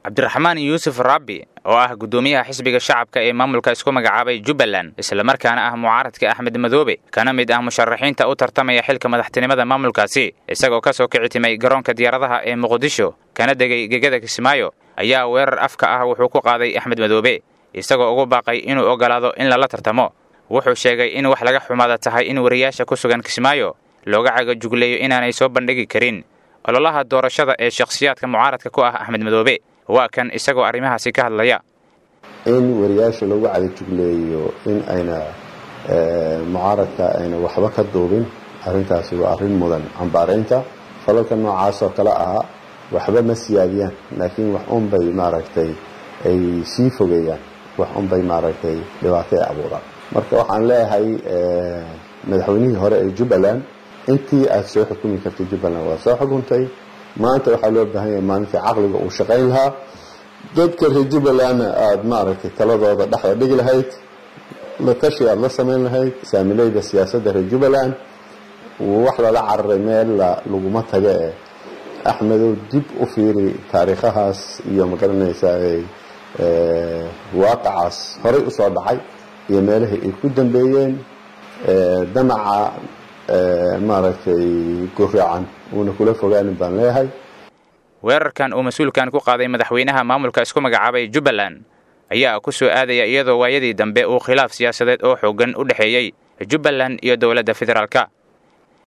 cabdiraxmaan yuusuf rabbi oo ah guddoomiyaha xisbiga shacabka ee maamulka isku magacaabay jubbaland islamarkaana ah mucaaradka axmed madoobe kana mid ah musharaxiinta u tartamaya xilka madaxtinimada maamulkaasi isagoo ka soo kici timay garoonka diyaaradaha ee muqdisho kana degay gegada kismaayo ayaa weerar afka ah wuxuu ku qaaday axmed madoobe isagoo ugu baaqay inuu ogolaado in lala tartamo wuxuu sheegay in wax laga xumaada tahay in wariyaasha ku sugan kismaayo looga cagajugleeyo inaanay soo bandhigi karin ololaha doorashada ee shakhsiyaadka mucaaradka ku ah axmed madoobe waa kan isagoo arrimahaasi ka hadlaya in wariyaasha lagu cadajugleeyo in ayna mucaaradka ayna waxba ka duubin arrintaasi waa arrin mudan cambaaraynta falalka noocaasoo kale ahaa waxba ma siyaadiyaan laakiin wax unbay maaragtay ay sii fogeeyaan wax unbay maaragtay dhibaato ay abuuraan marka waxaan leeyahay madaxweynihii hore ee jubbaland intii aad soo xukumi kartay jubbaland waa soo xukuntay maanta waxaa loo baahan yahay maalintii caqliga uu shaqayn lahaa dadka reer jubbalandna aada maaragtay taladooda dhexda dhigi lahayd la tashi aada la samayn lahayd saamileyda siyaasadda reer jubbaland wax lala cararay meel laguma taga ee axmedow dib u fiiri taariikhahaas iyo magaranaysaa waaqacaas horay usoo dhacay iyo meelahii ay ku dambeeyeen damaca maaragtay guraacan uuna kula fogaanin baan leeyahay weerarkan uu mas-uulkan ku qaaday madaxweynaha maamulka isku magacaabay jubbaland ayaa ku soo aadaya iyadoo waayadii dambe uu khilaaf siyaasadeed oo xooggan u dhexeeyey jubbaland iyo dowladda federaalka